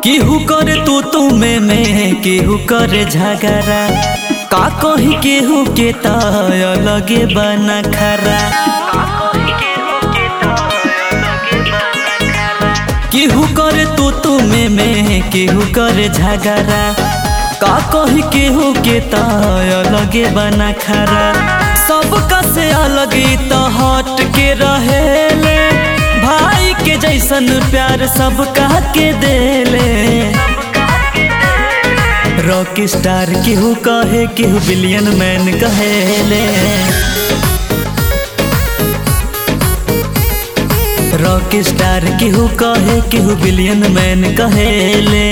केहू करे तू तू में में केहू करे झगड़ा का कही केहू के ताय लगे बना खरा केहू करे तू तू में में केहू करे झगड़ा का कही केहू के ताय लगे बना खरा सबका से अलग तो हट के रहेले भाई के जैसन प्यार सबका के देले रॉक स्टार केहू कहे केहू बिलियन मैन कहेले रॉक स्टार केहू कहे केहू बिलियन मैन कहेले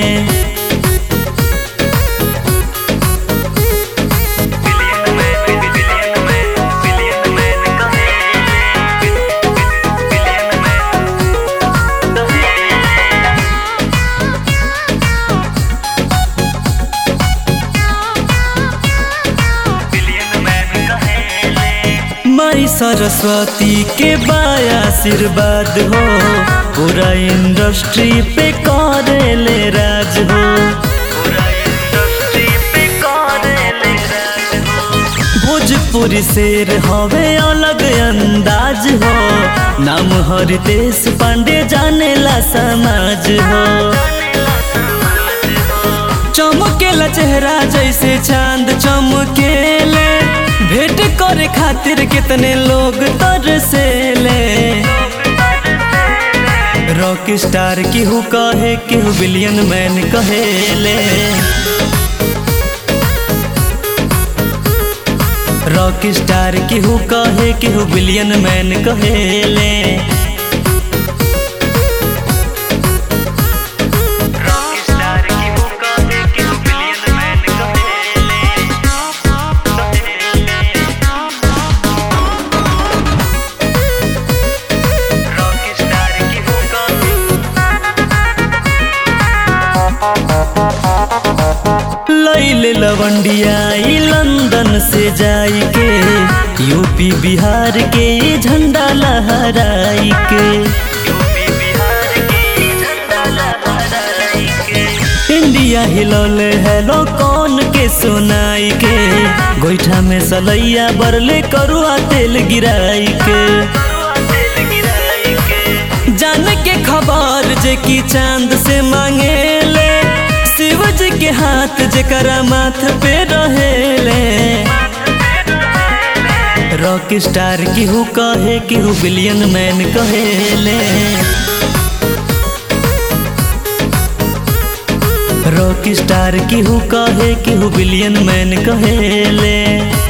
माई सरस्वती के बाया आशीर्वाद हो पूरा इंडस्ट्री पे करेले राज हो भोजपुरी शेर हवे अलग अंदाज हो नाम हरितेश पांडे जानेला समाज हो चमकेला चेहरा जैसे चांद चमकेले भेंट करे खातिर कितने लोग तरसेले रॉक स्टार केहू कहे केहू बिलियन मैन कहेले रॉक स्टार केहू कहे केहू बिलियन मैन कहेले लैले लवंडिया ई लंदन से जाई के यूपी बिहार के ई झंडा लहराई के इंडिया हिलौले हेलो कौन के सुनाई के गोईठा में सलैया बरले करुआ तेल गिराई के जान के खबर जे की चांद से मांगेले शिव जी के हाथ जकरा माथ पे रहेले रॉक स्टार केहू कहे केहू बिलियन मैन कहेले रॉक स्टार केहू कहे केहू बिलियन मैन कहेले